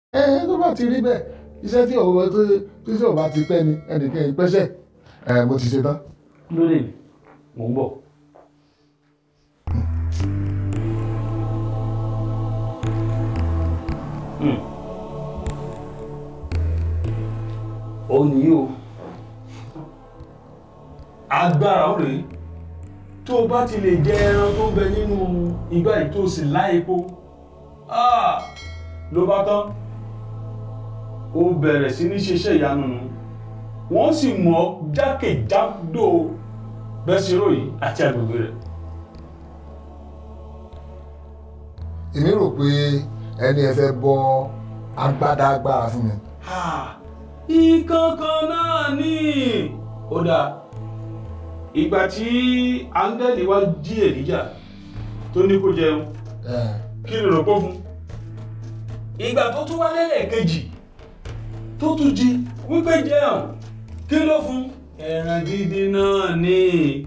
ẹ tó bá ti rí bẹ́ẹ̀ iṣẹ́ tí ọ̀wọ́ tó tí tí ọba ti pẹ́ ni ẹnìkan ìpẹ́sẹ̀ ẹ mo ti ṣe tán. lórí mò ń bọ̀. Hmm. ó ní o agbára ó rèé tó o bá ti lè jẹ ẹran tó ń bẹ nínú igbá yìí tó o sì lá epo ah, ló bá tán ó bẹ̀rẹ̀ sí ní ṣiṣẹ́ ìyanu nù wọ́n sì mọ̀ jákèjádò bẹ́sìrò yìí àti agbègbè rẹ̀. èmi rò pé ẹni ẹ fẹ́ bọ́ agbádá agbára fún mi. ìkankan náà ni ó dáa ìgbà tí áńgẹ́lì wá jí èlíjà tó ní kó jẹun kí ló rò pó fún ìgbà tó tún wá lẹ́lẹ́kejì tó tún jí wípé jẹun kí ló fún ẹran dídín náà ni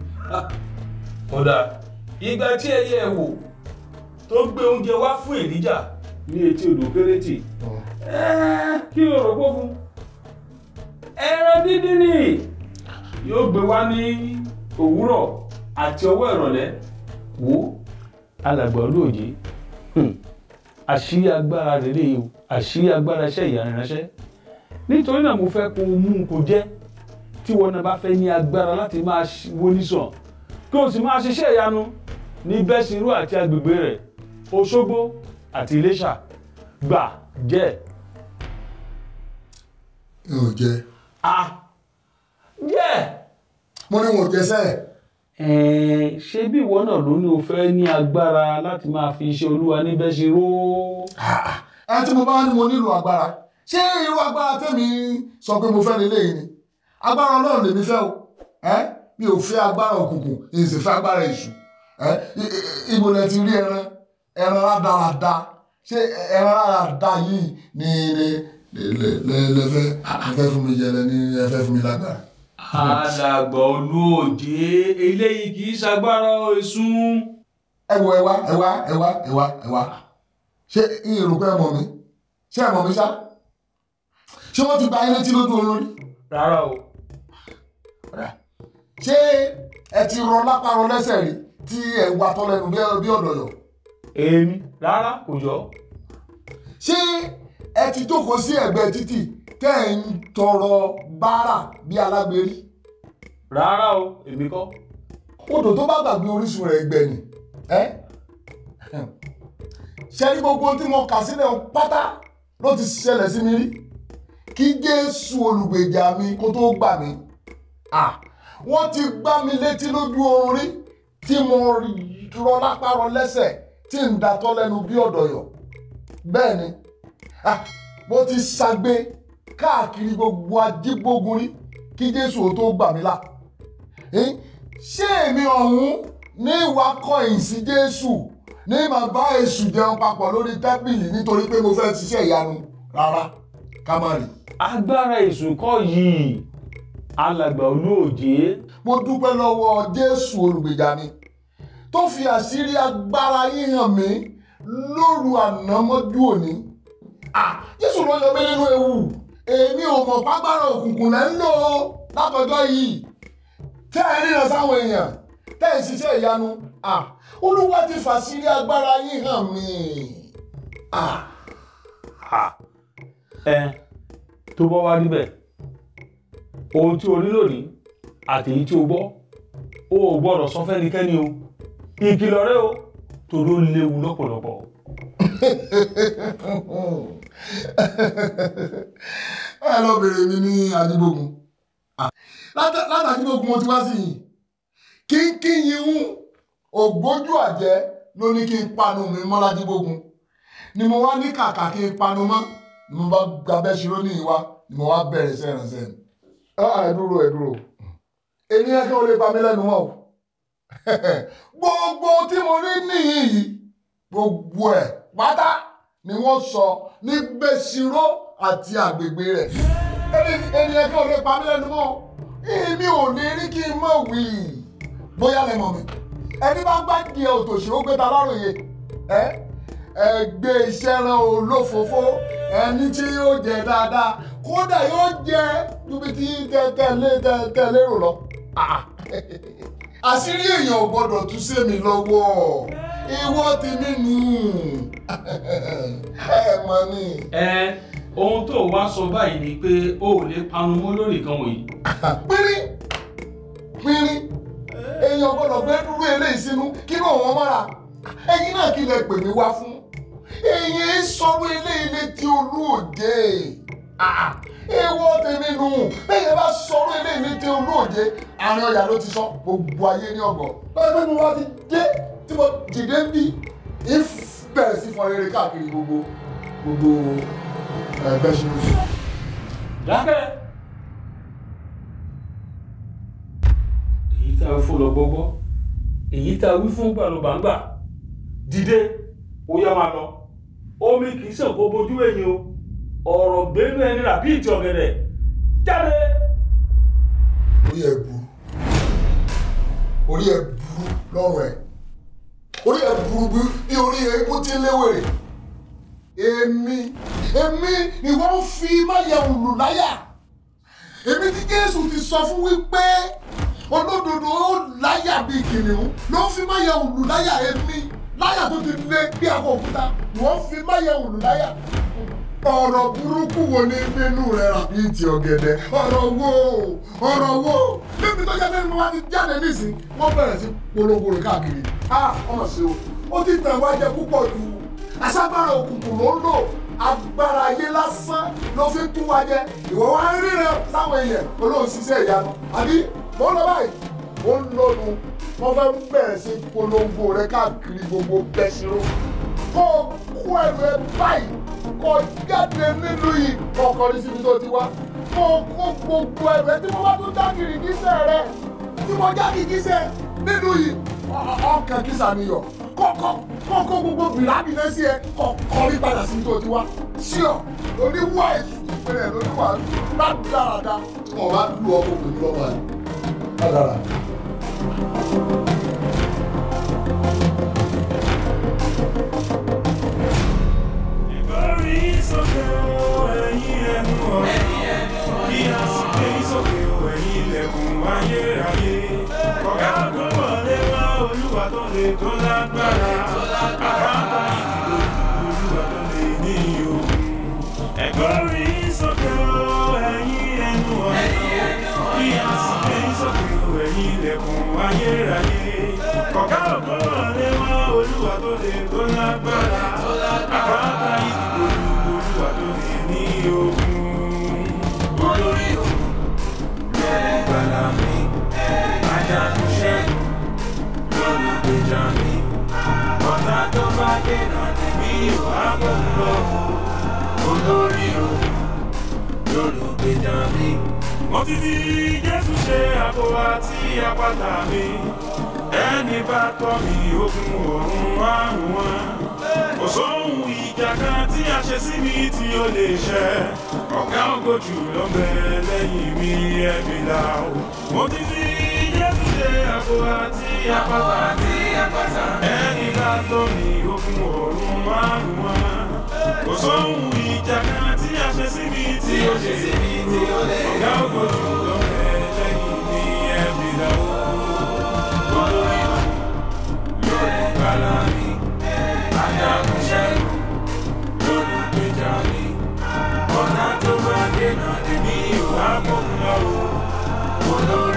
ó dáa ìgbà tí ẹyẹ wò tó gbé oúnjẹ wá fún èlíjà ní etí odò péréte kí ló rò pó fún ẹran dídín ni yóò gbé wá ní òwúrọ̀ àti ọwọ́ ìrọ̀lẹ́ wò alàgbà olóòjé àṣírí agbára rèé o àṣírí agbára iṣẹ́ ìyanu ránṣẹ́ nítorí náà mo fẹ́ kó o mú un kó jẹ́ tí wọn náà bá fẹ́ ní agbára láti máa wo nísàn kí o sì máa ṣiṣẹ́ ìyanu ní bẹ́sìrú àti agbègbè rẹ̀ Òṣogbo àti Iléṣà gbà jẹ́ n ò jẹ. a jẹ́ mo ní wọn ò jẹ sẹ́ẹ̀. ẹ̀ẹ́n ṣé bí ìwọ náà ló ní o fẹ́ ní agbára láti máa fi iṣẹ́ olúwa ní bẹ́sìrú. ẹ tí mo bá ní mo nílò agbára ṣé irú agbára tèmi sọ pé mo fẹ́ lélẹ́yìn ni agbára ọlọ́run lèmi fẹ́ o ẹ mi ò fẹ́ agbára òkùnkùn èyí sì fẹ́ agbára èṣù ẹ ibo lẹ ti rí ẹran ẹran rádaràda ṣé ẹran rádaràda yìí ni lẹ́fẹ́ lẹ́fẹ́ fún mi jẹ lẹ́ni ẹfẹ́ fún mi lágbára. alàgbà olóòjé eléyìí kì í ṣagbára èṣùn. ẹ wo ẹ wá ẹ wá ẹ wá ẹ wá ẹ wá ṣé ìrò pé ẹ mọ̀ mi ṣé ẹ mọ̀ mi ṣá ṣé wọ́n ti gba ilé tí lójú oorun rí. rárá o. ṣé ẹ ti rọ lápárọ lẹ́sẹ̀ rí tí ẹ ń wa tọ́ lẹ́nu bí ọ̀dọ̀yọ̀. èmi rárá kò jọ. ṣé ẹ ti jókòó sí ẹ̀gbẹ́ títì tẹ́ ẹ̀ ń tọrọ bárà bí alágbèrí. rárá o èmi kọ́. odò tó bá gbàgbé orísun rẹ̀ gbẹ ni ẹ́ ṣe ní gbogbo tí mo kà sílẹ̀ pátá ló ti ṣẹlẹ̀ sí mi rí kí Jésù olùgbèjà mi kó tó gbà mí wọ́n ti gbá mi létí lójú oorun rí tí mo rọ lápá rọ lẹ́sẹ̀ tí ń datọ́ lẹ́nu bí ọ̀dọ̀yọ̀ bẹ́ẹ̀ ni mo ti ṣàgbé káàkiri gbogbo ajígbógun rí kí Jésù ó tó gbà mí là ṣé èmi ọ̀hún ní ìwà kọ̀yìn sí Jésù ní màá bá èṣù jẹun papọ̀ lórí tábìlì nítorí pé mo fẹ́ ṣiṣẹ́ ìyanu rárá ká má rí. agbára èṣù kọ́ yìí alàgbà olóòjé. mo dúpẹ́ lọ́wọ́ Jésù olùgbèjà mi tó fi àṣírí agbára yín hàn mí lóru àná mọ́jú òní. Jésù ló yọ mí nínú ewu èmi ò mọ̀ págbára òkùnkùn lẹ́ ń lò ó látọjọ́ yìí tẹ́ ẹ ríran sáwọn èèyàn tẹ́ ẹ ṣiṣẹ́ ìyanu olúwa ti fàṣírí agbára yín hàn mí. ẹ tó bọ́ wá níbẹ̀ ohun tí o rí lónìí àti èyí tí o gbọ́ o ò gbọ́dọ̀ sọ fẹ́nikẹ́ni o ìkìlọ̀ rẹ o torí ó léwu lọ́pọ̀lọpọ̀. ẹ lọ bèrè mi ní adigbógun látàdígbógun mo ti wá sí yìí kínkín yìí ń ògbójú àjẹ́ ló ní kí n panu mi mọ́ ládígbógun ni mo wá ní kàkà kí n panu mọ́ ni mo bá gbabẹ́ ṣírò ní ìwá ni mo wá bẹ̀rẹ̀ iṣẹ́ ìrànṣẹ́ mi. ẹ dúró ẹ dúró èmi yẹn kí wọ́n lè pa mí lẹ́nu mọ́ o gbogbo tí mo rí nìyí yìí gbogbo ẹ̀ pátá ni wọ́n sọ ní gbèsìrò àti àgbègbè rẹ̀ èmi yẹn kí wọ́n lè pa mí lẹ́nu mọ́ èmi ò lè rí kí n mọ̀ wí bóyá lẹ mọ̀ mi ẹni bá gbá di òtòṣì ó gbé ta láròyé ẹ ẹ gbé iṣẹ́ rán olófòófó ẹni tí yóò jẹ dáadáa kódà yóò jẹ níbi tí tẹ̀lé tẹ̀lé rò lọ. àṣírí èèyàn ò gbọ́dọ̀ tú sí mi lọ́wọ́ ìwọ tèmi nù ẹ mọ ni. ẹ ohun tó wá sọ báyìí ni pé o ò lè panu mọ́ lórí nǹkan wọ̀nyí. pínrín pínrín èèyàn gbọ́dọ̀ gbé dúró eléyìí sínú kí ló wọn mọ́ra ẹ̀yin náà kí lẹ pè mí wá fún èyí sọ̀rọ̀ eléyìí létí olóòjé èèwọ̀ tèmi nù bẹ́ẹ̀ bá sọ̀rọ̀ eléyìí létí olóòjé àárín ọjà ló ti sọ gbogbo ayé ní ọgbọ̀n bẹ́ẹ̀ bí mo wá ti dé tí mo dìde ń bí if bẹ̀rẹ̀ sí fọn rere káàkiri gbogbo gbogbo ẹgbẹ́ ṣe oṣù. dákẹ́. èyí tá a fún lọ gbọ́gbọ́ èyí tá a wí fún gbàlùbàǹgbà dìde ó yá máa lọ omi kì í ṣàn kó bojú ẹ̀yìn o ọ̀rọ̀ gbẹ́nu ẹni rà bí ìtì ọ̀gẹ̀dẹ̀ jáde. orí ẹ burú orí ẹ burú lọ́rùn ẹ orí ẹ burú bí orí eégún tí ń léwèrè èmi èmi ni wọ́n fi máyẹ̀wò lù láyà èmi tí Jésù ti sọ fún wípé olódodo ó láyà bíi kìnìún ló fi máyẹ̀wò lù láyà èmi láyà tó ti lé bí akọ òkúta wọ́n fi máyẹ̀wò lù láyà ọ̀rọ̀ burúkú wo ni nínú rẹ̀ rà bíi ti ọ̀gẹ̀dẹ̀ ọ̀rọ̀ wo ọ̀rọ̀ wo níbi tó jáde nínú wa ti jáde nísìn wọ́n bẹ̀rẹ̀ sí polongo rẹ̀ káàkiri a ọmọ sí o ó ti tẹ̀ wá jẹ púpọ̀ jù aṣágbára òkùnkùn ló ń lò agbára ayé lásán ló fi kún wa jẹ ìwọ wa ń ríran sáwọn èèyàn olóhùn ṣiṣẹ́ ìyanu àbí mo ń lọ báyìí mo ń lọnu wọ́n fẹ́ bẹ̀rẹ̀ sí polongo rẹ̀ káàkiri gbogbo bẹ́sìrò kó kó ẹrù ẹ báyìí kó jáde nílùú yìí kọ̀ọ̀kan ní síbi tó ti wá kó kó gbogbo ẹrù ẹ tí mo bá tún já kìrìkìsẹ̀ rẹ tí mo já kìrìkìsẹ̀ nílùú yìí ọkàn kìsà niyọ̀ kọ́kọ́ kọ́kọ́ gbogbo bìlábì náà sí ẹ kọ̀ọ̀kan ní padà síbi tó ti wá sí ọ oníwà èsù ìpínlẹ̀ lóníwà ládàradà tí wọ́n bá lu ọkọ̀ pẹ̀lú ọmọ ẹ̀ ládàradà. Ìgbórí sókè o, ẹ̀yin ẹnu ọ̀nà. Kí a sì gbé sókè o, ẹ̀yin ilẹ̀kùn ayérayé. Ọ̀gá ògo wọlé wá Olúwa tó le tó lágbára. Àpáta ìdìbò Olúwa tó lè ní òun. Ẹ̀gbórí sókè o, ẹ̀yin ẹnu ọ̀nà. Kí a sì gbé sókè o, ẹ̀yin ilẹ̀kùn ayérayé. Ọ̀gá ògo wọlé wá Olúwa tó le tó lágbára. Àpáta ìdìbò Olúwa tó lè ní òun. Olórí òun lọ́lùgbàlà mi, ajagun ṣẹ́gun lólùgbèjà mi. Ọ̀tá tó bá dènà tèmi ò á bọ̀ lọ. Olórí òun lólùgbèjà mi. Mo ti fi Jésù ṣe àbò àti àpáta mi. Ẹni bá tọ́ mi ogun ọ̀run àrùn wọn. Kò sóhun ìjà kan tí a ṣe sí mi tí ó lè ṣẹ. Ọ̀gá ògo jù lọ bẹ lẹ́yìn mi ẹ̀mí là ó. Mo ti fi Jésù ṣe àbò àti àpáta. Ẹni bá tọ́ mi ogun ọ̀run àrùn wọn. Kò sóhun ìjà kan tí a ṣe sí mi tí ó lè ṣẹ. Ọ̀gá ògo jù lọ bẹ lẹ́yìn mi ẹ̀mí là ó. Olórí lólùgbàlà mi, ajagun ṣẹ́gun lólùgbèjà mi. Ọ̀nà tó bá dènà èmi ò wá mọ̀ ń lọ o. Olórí